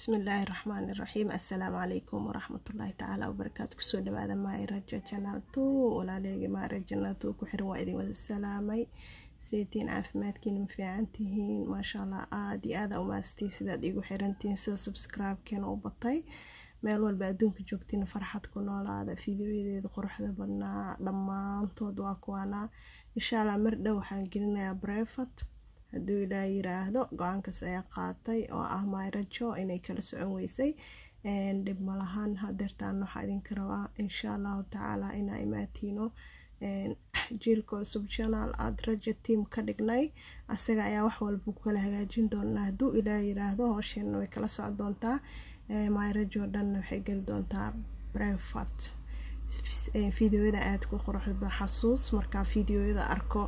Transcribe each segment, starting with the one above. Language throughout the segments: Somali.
bismillaahi raxmaani raxiim assalaamu calaykum waraxmatullaahi tacaala wabarakaatu kusoo dhawaada maayraja janaal two walaaleegi maayraja janaal two ku xiran waa idin wada salaamay seetiin caafimaadkiina ma fiican tihiin maasha allah aada iyo aada umaastiin sidaad igu xirantihiin sida subscribe-keena u batay meel walba adduunka joogtiin farxad ku noolaada fideoyadeeda quruxda badnaa dhammaantood waa kuwaana insha allah mar dhow waxaan gelinayaa brefat hadduu ilaa yiraahdo go-aankaas ayaa qaatay oo ah maayrajo inay kala socon weysay dhib malahan hadeertaan waxaa idinka rabaa insha allahu tacaala inaa imaatiino jiilka cusub janaal aada raja tiam ka dhignay asaga ayaa wax walba kala hagaajin doonaa hadduu ilaa yiraahdo hoosheenna way kala soco doontaa maayrajo dhanna waxay geli doontaa brefat fideoyada aada ku quruxda xasuus markaa fideoyada arko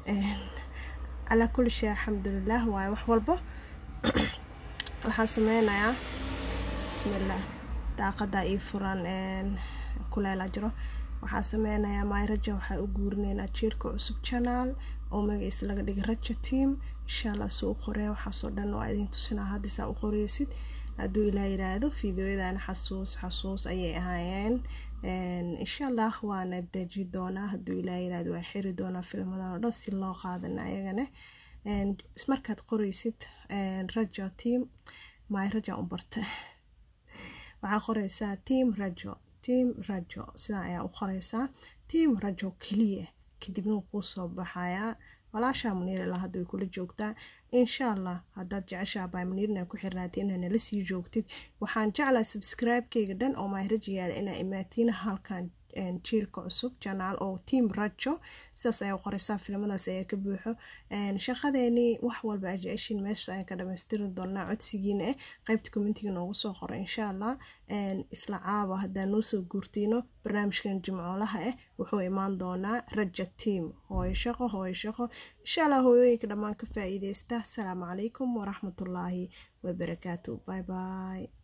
calaa kulli shay alxamdulilah waayo wax walba waxaan sameynayaa bismillaah daaqadaa ii furan kuleela jiro waxaa sameynayaa maayraja waxaa u guurineynaa jiirka cusub janaal oo magaciisa laga dhigay raja team insha allah suu u qoreen waxaasoo dhan waa idin tusinaa haddiisaa u qoreysid hadduu ilaa yiraahdo fideoyadan xasuus xasuus ayay ahaayeen insha allah waana deji doonaa hadduu ilaa yiraahdo waa xiri doonaa filmadan oo dhan si loo qaadana ayagana markaad qoreysid rajo team my raja u barta waxaa qoreysaa team rajo team rajo sidaa ayaa u qoreysaa team rajo keliya kadibna wuu kuu soo baxayaa walaashaa muniirila hadda way kula joogtaa insha allah haddaad jeceshaa baa muniirna ku xirnaatay inaa nala sii joogtid waxaan jeclaa subscribe-keyga dhan oo maahraja yaala inaa imaatiin halkan jiilka cusub janaal oo team rajo sidaas ayaa qoreysaa filmadaas ayaa ka buuxo shaqadeenii wax walba aa jeceshiin meeshaas ayaan ka dhamaystiri doonaa codsigiina eh qeybta commentiga noogu soo qoro insha allah isla caaba haddaa noo soo guurtiino barnaamijkan jimcoolaha ah wuxuu imaan doonaa raja team hooyo shaqo hooyo shaqo insha allah hooyooyinka dhammaan ka faa-iideysta asalaamu calaykum waraxmatullaahi wabarakaatu bye bye